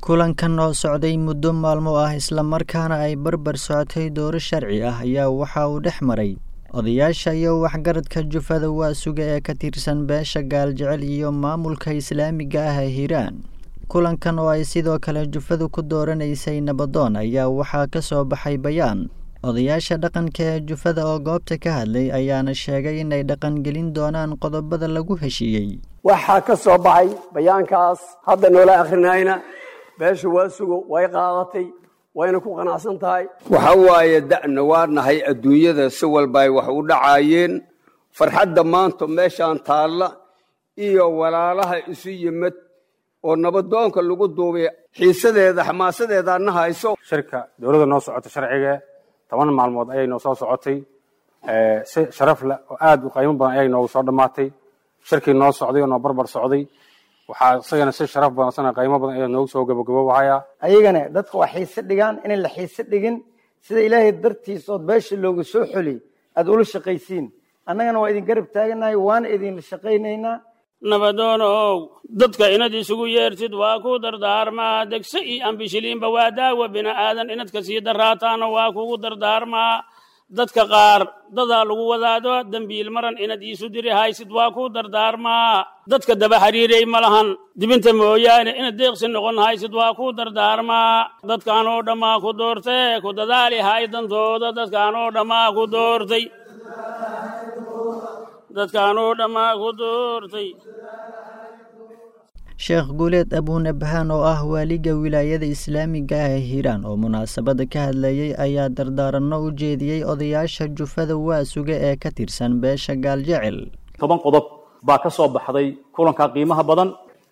kulankan oo socday muddo maalmo ah islamarkaana ay barbar socotay dooro sharci ah ayaa waxa uu dhex maray odayaasha iyo waxgaradka jufada waasuga ee ka tirsan beesha gaaljecel iyo maamulka islaamiga ah ee hiiraan kulankan oo ay sidoo kale jufadu ku dooranaysay nabadoon ayaa waxaa ka soo baxay bayaan odayaasha dhaqanka ee jufada oo goobta ka hadlay ayaana sheegay inay dhaqangelin doonaan qodobada lagu heshiiyey waxaa ka soo baxay bayaankaas hadda noola akhrinayna beesha waasugo way qaadatay wayna ku qanacsan tahay waxa waaye da'na waa nahay adduunyada si walba ay wax u dhacaayeen farxadda maanta meeshaan taalla iyo walaalaha isu yimid oo nabadoonka lagu duubay xiisadeeda xamaasadeeda na hayso shirka dowladda noo socota sharciga toban maalmood ayay noo soo socotay si sharaf leh oo aad u qiimo badan ayay noogu soo dhammaatay shirkii noo socday oo noo barbar socday waxaa isagana si sharaf badan isagana qiimo badan ayaa noogu soo gabagaboobahaya ayagana dadka waa xiise dhigaan inay la xiise dhigin sida ilaahay dartiisa ood beesha looga soo xoli aad ula shaqaysiin annagana waa idin garab taaganahay waana idinla shaqaynaynaa nabadoonow dadka inad isugu yeertid waa ku dardaarmaa degse iyo ambishiliinba waa daawa bini'aadan inad ka sii daraataana waa kugu dardaarmaa dadka qaar dadaa lagu wadaado dembiil maran inad iisu diri haysid waa ku dardaarmaa dadka daba xiriiray ma lahan dibinta mooyaane inad deeqsi noqon haysid waa ku dardaarmaa dadkaan oo dhammaa ku doortee ku dadaali hay dantooda dadkaan oo dhammaa ku doortay dadkaan oo dhammaa ku doortay sheekh guuleed abuunabhaan oo ah waaliga wilaayada islaamiga ah ee hiiraan oo munaasabada ka hadlayey ayaa dardaaranno u jeediyey odayaasha jufada waasuga ee ka tirsan beesha gaaljecel toban qodob baa ka soo baxday kulanka qiimaha badan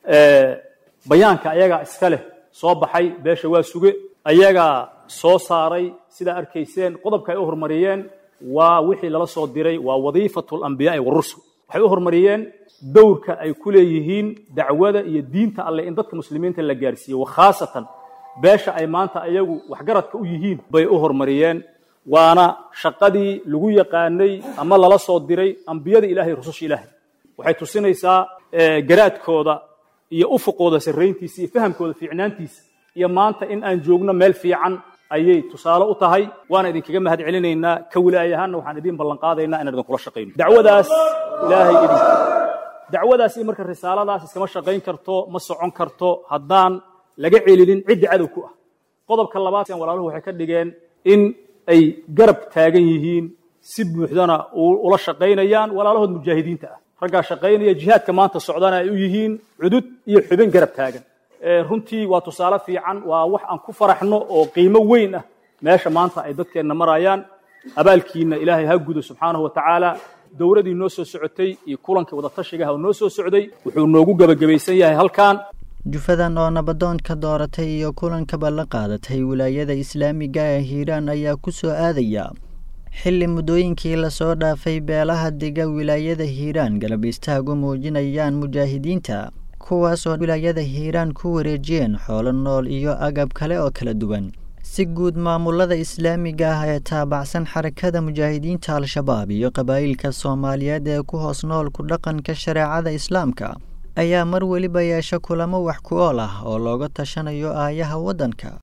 bayaanka ayagaa iska leh soo baxay beesha waasuge ayagaa soo saaray sidaa arkayseen qodobka ay u horumariyeen waa wixii lala soo diray waa wadiifatu alambiyaai warusul waxay u horumariyeen dowrka ay ku leeyihiin dacwada iyo diinta alleh in dadka muslimiinta la gaarsiiyo wakhaasatan beesha ay maanta ayagu waxgaradka u yihiin bay u horumariyeen waana shaqadii lagu yaqaanay ama lala soo diray ambiyada ilahay rususha ilaahay waxay tusinaysaa garaadkooda iyo ufuqooda sarrayntiisa iyo fahamkooda fiicnaantiisa iyo maanta in aan joogno meel fiican ayay tusaale u tahay waana idinkaga mahad celinaynaa ka wilaaya ahaanna waxaan idiin ballanqaadaynaa inaan idinkula shaqayno dacwadaas ilaahay idin dacwadaas iyo marka risaaladaas iskama shaqayn karto ma socon karto haddaan laga celinin cidda cadow ku ah qodobka labaad walaaluhu waxay ka dhigeen in ay garab taagan yihiin si buuxdana ula shaqaynayaan walaalahood mujaahidiinta ah raggaa shaqaynaya jihaadka maanta socdana ay u yihiin cudud iyo xubin garab taagan runtii waa tusaale fiican waa wax aan ku faraxno oo qiimo weyn ah meesha maanta ay dadkeenna marayaan abaalkiina ilaahay ha gudo subxaanahu wa tacaala dowladii noo soo socotay iyo kulankii wadatashigaha oo noo soo socday wuxuu noogu gebagabaysan yahay halkan jufadan oo nabadoonka dooratay iyo kulankaba la qaadatay wilaayada islaamiga ee hiiraan ayaa ku soo aadaya xilli muddooyinkii lasoo dhaafay beelaha dega wilaayada hiiraan galab istaagu muujinayaan mujaahidiinta kuwaas oo wilaayada hiiraan ku wareejiyeen xoolo nool iyo agab kale oo kala duwan si guud maamulada islaamiga ah ee taabacsan xarakada mujaahidiinta al-shabaab iyo qabaa'ilka soomaaliyeed ee ku hoos nool ku dhaqanka shareecada islaamka ayaa mar weliba yeesha kulamo wax ku ool ah oo looga tashanayo aayaha waddanka